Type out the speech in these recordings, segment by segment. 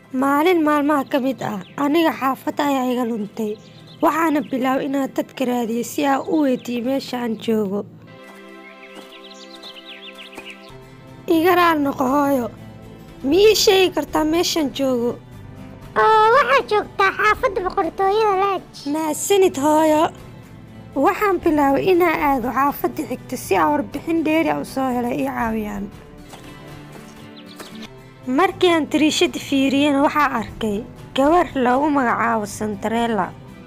Maalin maalmaha ka mid ah, aniga xaafadda ayaa iga luntay, waxaana bilaabay inaan dadka raadiyo si aan u weydiiyo meesha aan joogo. Iga raali noqo hooyo, ma ii sheegi kartaa meeshaan joogo? oo waxaad joogtaa xaafadda boqortooyada laaj Mahadsanid hooyo. Waxaan bilaabay inaan aado xaafadda xigta si aan warbixin dheeri ah u soo helo ii caawiyaan. Markii aan tiriishada fiiriyena waxaan arkay gabar lagu magacaabo Santarella.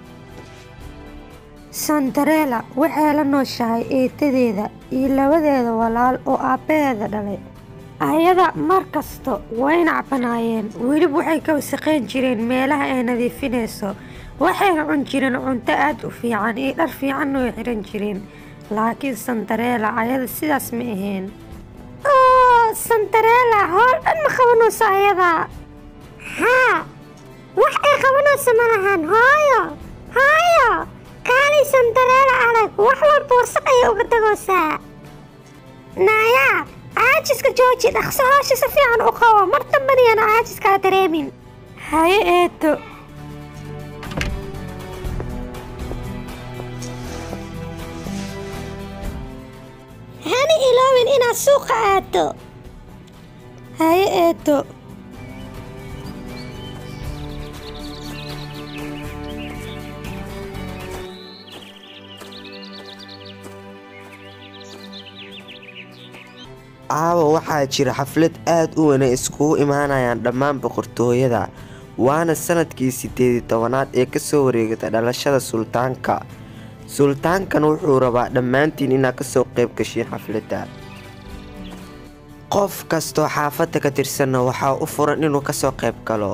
Santarella waxay la nooshahay eedadeeda iyo labadeeda walaal oo aabbaheeda dhalay. Ayada mar kasta way nacbanaayeen, weliba waxay ka wasakhayn jireen meelaha ay nadiifinayso. Waxayna cun jireen cunto aad u fiican iyo dhar fiicanna way xiran jireen. Laakiin Santarella ayada sidaas ma ahayn. oo santarella howl dhan ma qabanayso ayada haa wax ay qabanayso ma lahan hooyo hooyo kaalay santarella adag wax walba wasaq ayay uga dagoosaa naaya caajiska jooji dhaqso hoosha si fiican u qabo mar dambana yaana caajiskaa dareemin Haye eedo. hana iloobin inaad suuqa aado Haye eedo. caawa waxaa jira xaflad aad u weyn ay iskugu imaanayaan dhammaan boqortooyada waana sanadkii siddeed iyo tobanaad ee kasoo wareegata dhalashada sultaanka sultaankan wuxuu rabaa dhammaantiin inaad kasoo qayb gashiin xafladda qof kastoo xaafadda ka tirsanna waxaa u furan inuu kasoo qayb galo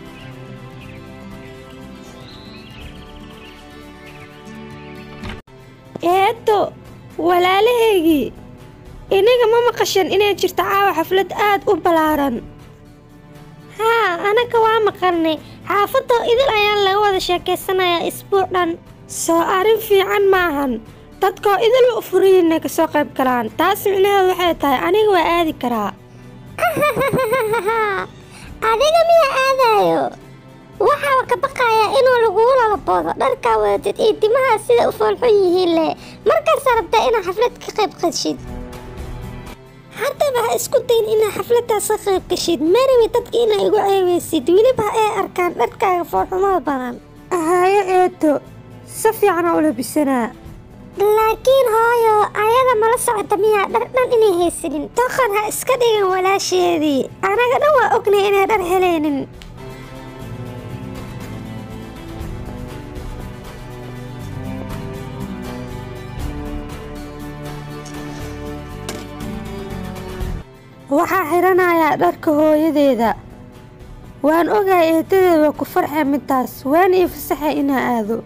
Eedo, walaalahaygii. Inaga ma maqashan inay jirto caawa xaflad aad u ballaaran. haa anaga waa maqalnay xaafadda idil ayaan laga wada sheekaysanayaa isbuuc dhan Soo arrin fiican maahan. Dadkoo idil u furan inay ka soo qayb galaan. Taas micnaheedu waxay tahay aniga waa aadi karaa. adiga miya aadayo waxaa ka baqayaa inuu lagugu lalaboodo dharkaa wadatid iyo timahaa sida u foolxun yihiin leh markaasa rabtaa inaad xaflad ka qayb qadshid haddaba ha isku dayn inaad xafladdaas ka qayb gashid marawi dadka inaa igu ceebeysid weliba ay arkaan dharkaaga foolxumada badan Haye eedo. Si fiican oo u labisanaa. laakiin hooyo ayada mala socota miyaa dhar dhan inay haysanin Doqon ha iska dhigan walaasheedii. Anaga dhan waa ognay inay dhar helaynin. Waxaa xiranayaa dharka hooyadeeda. Waan ogahay eedadeeda waa ku farxay midaas. Waan ii fasaxay inaan aado.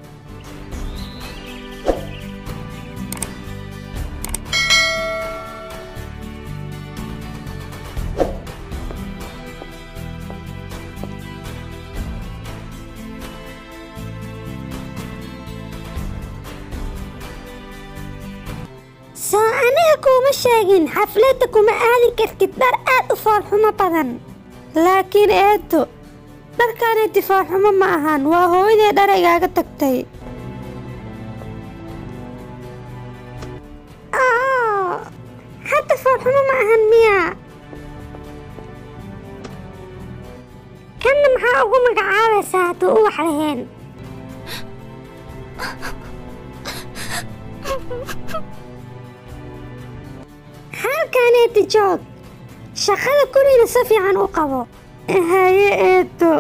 soo aniga kuuma sheegin xafladda kuma aadi kartid dhar aad u foolxumo badan Laakiin eedo, dharkaani difaac xumo ma ahan. Waa hooyadee dhar igaaga tagtay. oo hadda foolxumo ma ahan miya kanna maxaa ugu magacaabaysaa hadduu u wax lahayn halkaneeti joog shaqada guriga si fiican u qabo Haye eedo.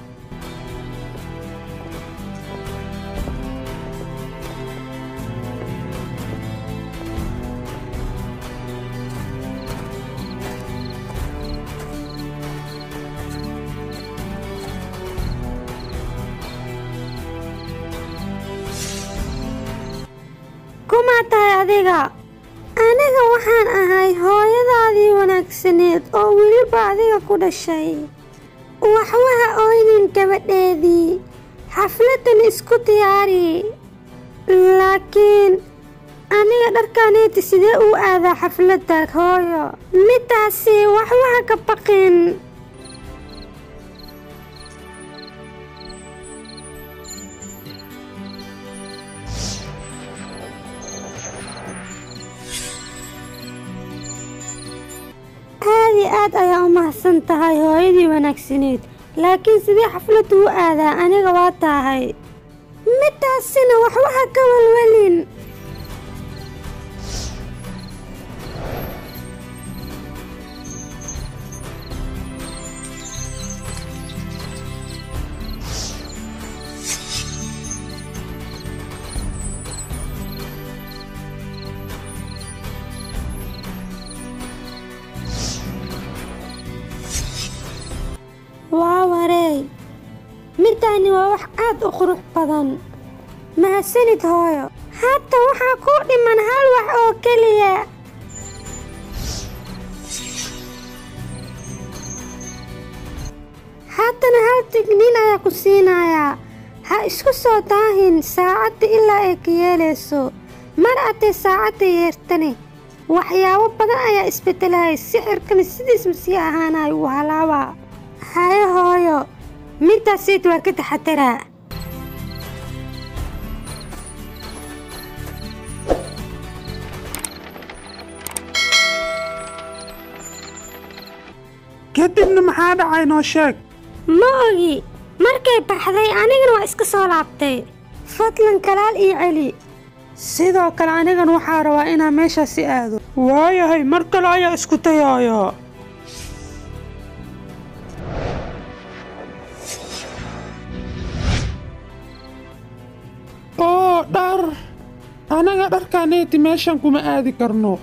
Kumaa tahay adiga? aniga waxaan ahay hooyadaadii wanaagsaneed oo weliba adiga ku dhashay waxwaha oynin gabadheedii xafladdan isku diyaari laakiin aniga dharkaneeti sidee u aadaa xafladda hooyo midaasi waxwaha ka baqin aad ayaa u mahadsan tahay hooyadii wanaagsaneed laakiin sidee xafladdu u aadaa aniga waa tahay midaasina waxwaha ka walwalin waa wareey middaani waa wax aad u qurux badan mahadsanid hooyo hadda waxaa kuu dhiman hal wax oo keliya haddana hal tigniin ayaa ku siinayaa ha isku soo daahin saacadda ilaa ay ka yeelayso mar haddee saacadda yeertane waxyaabo badan ayaa isbedelaya sixirkana sidiisma sii ahaanayo uu halaabaa haye hooyo middaasiid waa ka taxadaraa kadibna maxaa dhacay noo sheeg ma ogi markay baxday anigana waa iska soo laabtay fadlan kalaal ii celi sidoo kale anigan waxaa rabaa inaan meeshaasi aado waayahay mar kale ayaa isku dayaaya oo dhar anaga dharkaaneeti meeshan kuma aadi karno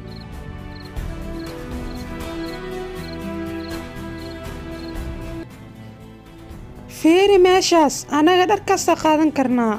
fiiri meeshaas annaga dhar kasta qaadan karnaa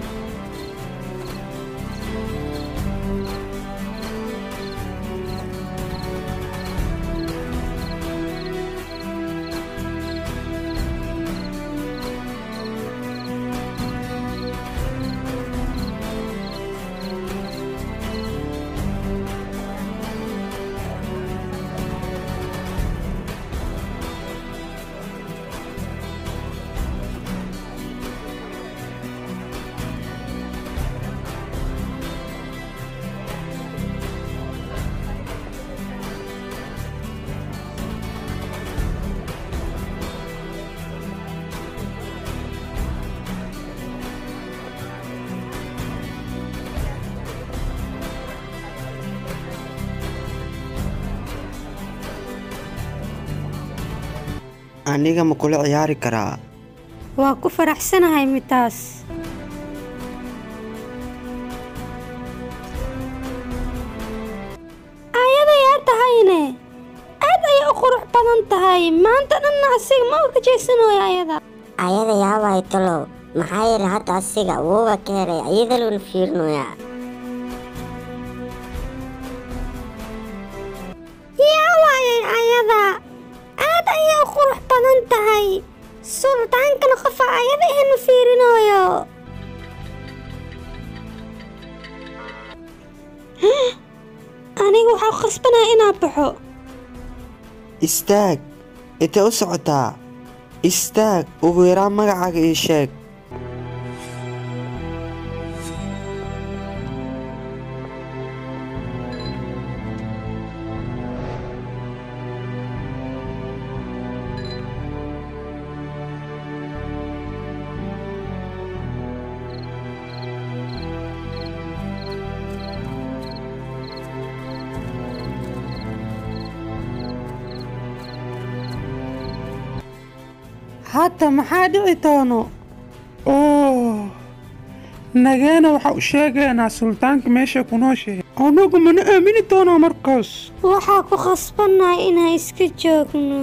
aniga ma kula ciyaari karaa waa ku faraxsanahay midaas ayada yaa tahayne aad ayay u qurux badan tahay maanta dhanna asiga ma uga jeesanayo ayada ayada yaabay talow maxaa yeelay hadda asiga wuuba ka helay ayada loona fiirinoyaa yaa waayay ayada aad ayay u qurux badan tahay sultaankana qofa ayada ihanu fiirinayo aniga waxaa khasbanaya inaan baxo istaag intee u socotaa istaag ugu yaraan magacaaga ii sheeg hadda maxaa dhici doono oo nageena waxaa u sheegaynaa sultaanka meesha ku nooshahay anagu mana aamini doonaa markaas waxaa ku khasbannahay inaan iska joogno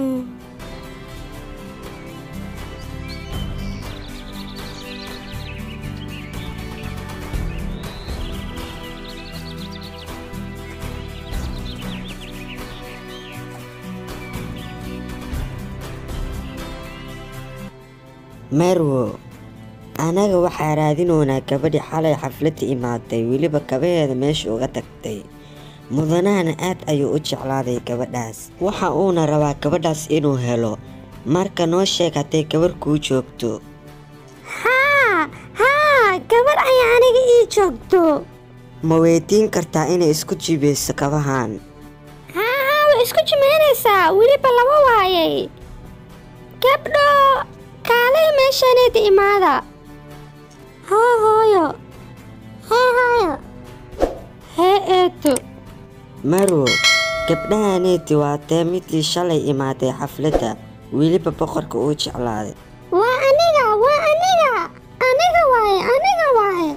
marwo anaga waxaa raadinoonaa gabadhii xalay xafladda imaaday weliba kabaheeda meesha uga tagtay mudanahana aad ayuu u jeclaaday gabadhaas waxa uuna rabaa gabadhaas inuu helo marka noo sheeg hadday gabarh kuu joogto haa haa gabadh ayaa aniga ii joogto ma weydiin kartaa inay isku jibayso kabahan haa haa way isku jimaynaysaa weliba laba waayay gabdho kaalay meeshaneeda imaada hoo hooyo hee hooyo hee eeto marow gabdhahaneeti waa tee midii shalay imaaday xafladda weliba boqorka uu jeclaaday waa aniga waa aniga aniga waaye aniga waaye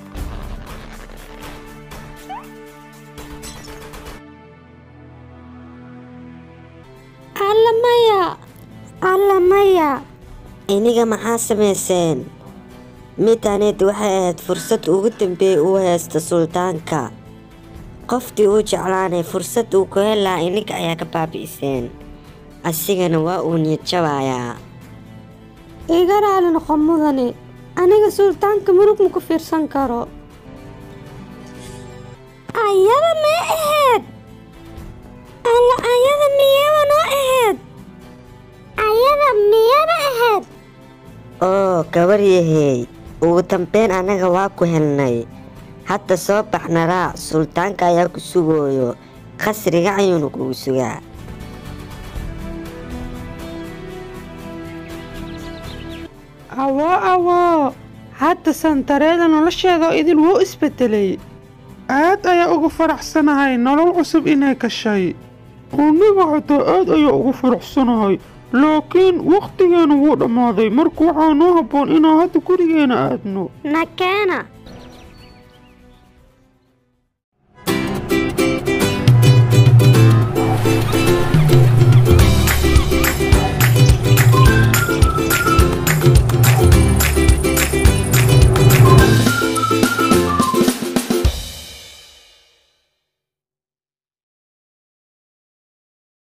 alla maya alla maya iniga maxaa samayseen midaneed waxay ahayd fursad ugu dambeeyay uu haysta suldaanka qoftii uu jeclaanay fursad uu ku helaa iniga ayaa ka baabi'iseen asigana waa uu niyad jabayaa iga raali noqo mudane aniga sultaanka murug ma ku fiirsan karo ayada mee ahayd alla ayada miyeeba noo ahayd ayada miyaba ahayd oo gabaryahey ugu dambeyn annaga waa ku helnay hadda soo baxna raac suldaanka ayaa ku sugooyo qasriga ayuuna kugu sugaa awoo awoo hadda santareeda nolosheeda oo idil wuu isbedelay aad ayaa ugu faraxsanahay nolol cusub inay gashay aniga xataa aad ayaa ugu faraxsanahay laakiin wakhtigeena wuu dhammaaday marka waxaa noo habboon inaan hadda gurigeena aadno nakeena